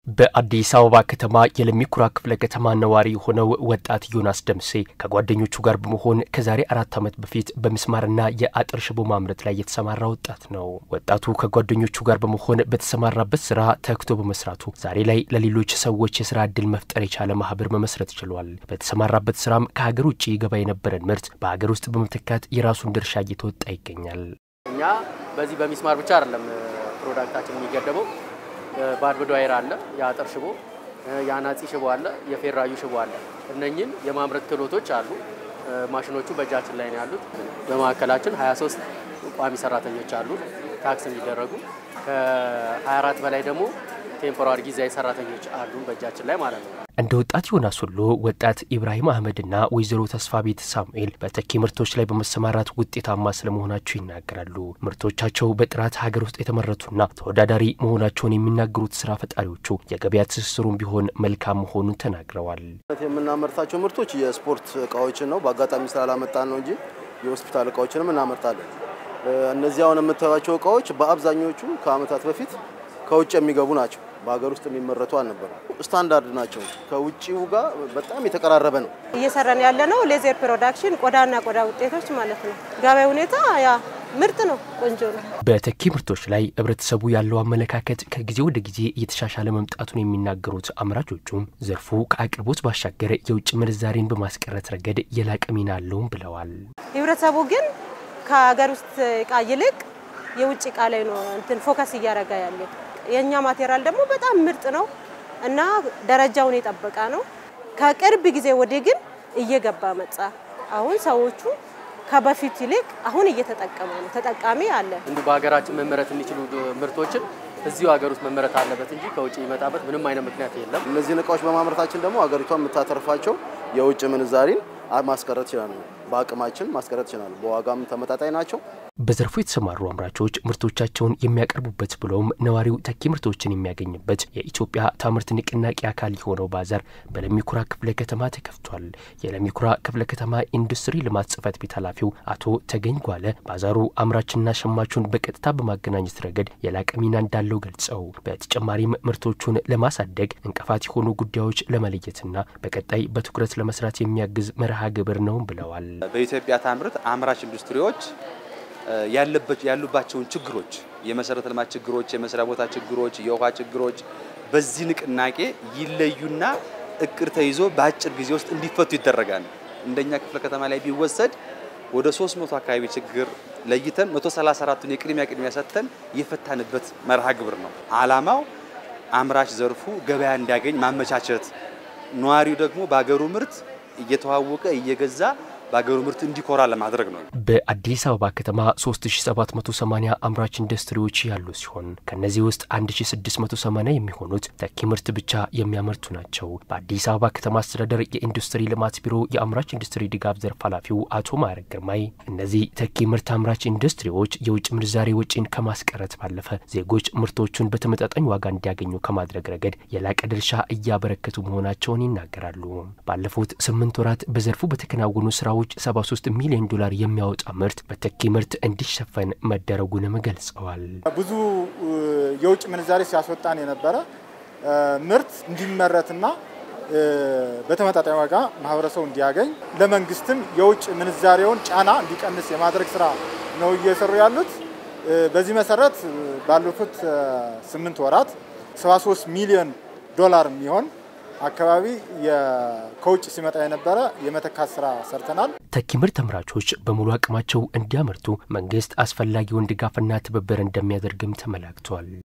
በአዲስ አበባ ከተማ የለሚ ኩራ ክፍለ ከተማ ነዋሪ የሆነው ወጣት ዮናስ ደምሴ ከጓደኞቹ ጋር በመሆን ከዛሬ አራት ዓመት በፊት በምስማርና የአጥር ሽቦ ማምረት ላይ የተሰማራ ወጣት ነው። ወጣቱ ከጓደኞቹ ጋር በመሆን በተሰማራበት ስራ ተግቶ በመስራቱ ዛሬ ላይ ለሌሎች ሰዎች የስራ እድል መፍጠር የቻለ ማህበር መመስረት ችሏል። በተሰማራበት ስራም ከሀገር ውጭ ይገባ የነበረን ምርት በሀገር ውስጥ በመተካት የራሱን ድርሻ እየተወጣ ይገኛል። እኛ በዚህ በሚስማር ብቻ አይደለም ፕሮዳክታችን የሚገደበው በአድብዶ ዋይር አለ፣ የአጥር ሽቦ፣ የአናጺ ሽቦ አለ፣ የፌራዩ ሽቦ አለ። እነኝን የማምረት ክህሎቶች አሉ። ማሽኖቹ በእጃችን ላይ ነው ያሉት። በማዕከላችን 23 ቋሚ ሰራተኞች አሉ ታክስ የሚደረጉ ከ24 በላይ ደግሞ ቴምፖራሪ ጊዜያዊ ሰራተኞች አሉ በእጃችን ላይ ማለት ነው። እንደ ወጣት ዮናስ ሁሉ ወጣት ኢብራሂም አህመድና ወይዘሮ ተስፋ ቤት ሳሙኤል በተኪ ምርቶች ላይ በመሰማራት ውጤታማ ስለመሆናቸው ይናገራሉ። ምርቶቻቸው በጥራት ሀገር ውስጥ የተመረቱና ተወዳዳሪ መሆናቸውን የሚናገሩት ስራ ፈጣሪዎቹ የገበያ ትስስሩን ቢሆን መልካም መሆኑን ተናግረዋል። የምናመርታቸው ምርቶች የስፖርት እቃዎችን ነው። በአጋጣሚ ስላላመጣን ነው እንጂ የሆስፒታል እቃዎችንም እናመርታለን። እነዚህ አሁን የምታዩቸው እቃዎች በአብዛኞቹ ከአመታት በፊት ከውጭ የሚገቡ ናቸው። በሀገር ውስጥ የሚመረቱ አልነበሩ። ስታንዳርድ ናቸው። ከውጭው ጋር በጣም የተቀራረበ ነው። እየሰራን ያለ ነው ሌዘር ፕሮዳክሽን ቆዳና ቆዳ ውጤቶች ማለት ነው። ገበያ ሁኔታ ያ ምርጥ ነው፣ ቆንጆ ነው። በተኪ ምርቶች ላይ ህብረተሰቡ ያለው አመለካከት ከጊዜ ወደ ጊዜ እየተሻሻለ መምጣቱን የሚናገሩት አምራቾቹም ዘርፉ ከአቅርቦት ባሻገር የውጭ ምንዛሬን በማስቀረት ረገድ የላቀ ሚና አለውም ብለዋል። ህብረተሰቡ ግን ከሀገር ውስጥ እቃ ይልቅ የውጭ እቃ ላይ ነው እንትን ፎከስ እያደረገ ያለ የእኛ ማቴሪያል ደግሞ በጣም ምርጥ ነው እና ደረጃውን የጠበቀ ነው። ከቅርብ ጊዜ ወዲህ ግን እየገባ መጣ። አሁን ሰዎቹ ከበፊት ይልቅ አሁን እየተጠቀመ ነው። ተጠቃሚ አለ። እንዲሁ በሀገራችን መመረት የሚችሉ ምርቶችን እዚሁ ሀገር ውስጥ መመረት አለበት እንጂ ከውጭ የሚመጣበት ምንም አይነት ምክንያት የለም። እነዚህን እቃዎች በማምረታችን ደግሞ ሀገሪቷ የምታተርፋቸው የውጭ ምንዛሪን ማስቀረት ይችላሉ። በአቅማችን ማስቀረት ይችላሉ። በዋጋም ተመጣጣኝ ናቸው። በዘርፉ የተሰማሩ አምራቾች ምርቶቻቸውን የሚያቀርቡበት ብሎም ነዋሪው ተኪ ምርቶችን የሚያገኝበት የኢትዮጵያ ታምርት ንቅናቄ አካል የሆነው ባዛር በለሚኩራ ክፍለ ከተማ ተከፍቷል። የለሚኩራ ክፍለ ከተማ ኢንዱስትሪ ልማት ጽሕፈት ቤት ኃላፊው አቶ ተገኝ ጓለ ባዛሩ አምራችና ሸማቹን በቀጥታ በማገናኘት ረገድ የላቀ ሚና እንዳለው ገልጸው በተጨማሪም ምርቶቹን ለማሳደግ እንቅፋት የሆኑ ጉዳዮች ለመለየትና በቀጣይ በትኩረት ለመስራት የሚያግዝ መርሃ ግብር ነው ብለዋል። በኢትዮጵያ ታምርት አምራች ኢንዱስትሪዎች ያሉባቸውን ችግሮች የመሰረተ ልማት ችግሮች፣ የመስሪያ ቦታ ችግሮች፣ የውሃ ችግሮች በዚህ ንቅናቄ ይለዩና እቅድ ተይዞ በአጭር ጊዜ ውስጥ እንዲፈቱ ይደረጋል። እንደኛ ክፍለ ከተማ ላይ ቢወሰድ ወደ 300 አካባቢ ችግር ለይተን 134ቱን የቅድሚያ ቅድሚያ ሰጥተን የፈታንበት መርሃ ግብር ነው። ዓላማው አምራች ዘርፉ ገበያ እንዲያገኝ ማመቻቸት፣ ነዋሪው ደግሞ በሀገሩ ምርት እየተዋወቀ እየገዛ በሀገሩ ምርት እንዲኮራ ለማድረግ ነው። በአዲስ አበባ ከተማ 3780 አምራች ኢንዱስትሪዎች ያሉ ሲሆን ከእነዚህ ውስጥ 1680 የሚሆኑት ተኪ ምርት ብቻ የሚያመርቱ ናቸው። በአዲስ አበባ ከተማ አስተዳደር የኢንዱስትሪ ልማት ቢሮ የአምራች ኢንዱስትሪ ድጋፍ ዘርፍ ኃላፊው አቶ ማዕረግ ግርማይ እነዚህ ተኪ ምርት አምራች ኢንዱስትሪዎች የውጭ ምንዛሬ ወጪን ከማስቀረት ባለፈ ዜጎች ምርቶቹን በተመጣጣኝ ዋጋ እንዲያገኙ ከማድረግ ረገድ የላቀ ድርሻ እያበረከቱ መሆናቸውን ይናገራሉ። ባለፉት ስምንት ወራት በዘርፉ በተከናወኑ ስራዎች ሰዎች 73 ሚሊዮን ዶላር የሚያወጣ ምርት በተኪ ምርት እንዲሸፈን መደረጉንም ገልጸዋል። ብዙ የውጭ ምንዛሬ ሲያስወጣን የነበረ ምርት እንዲመረትና በተመጣጣኝ ዋጋ ማህበረሰቡ እንዲያገኝ ለመንግስትም የውጭ ምንዛሬውን ጫና እንዲቀንስ የማድረግ ስራ ነው እየሰሩ ያሉት። በዚህ መሰረት ባለፉት ስምንት ወራት 73 ሚሊዮን ዶላር የሚሆን አካባቢ ከውጭ ሲመጣ የነበረ የመተካት ስራ ሰርተናል። ተኪ ምርት አምራቾች በሙሉ አቅማቸው እንዲያመርቱ መንግስት አስፈላጊውን ድጋፍና ትብብር እንደሚያደርግም ተመላክቷል።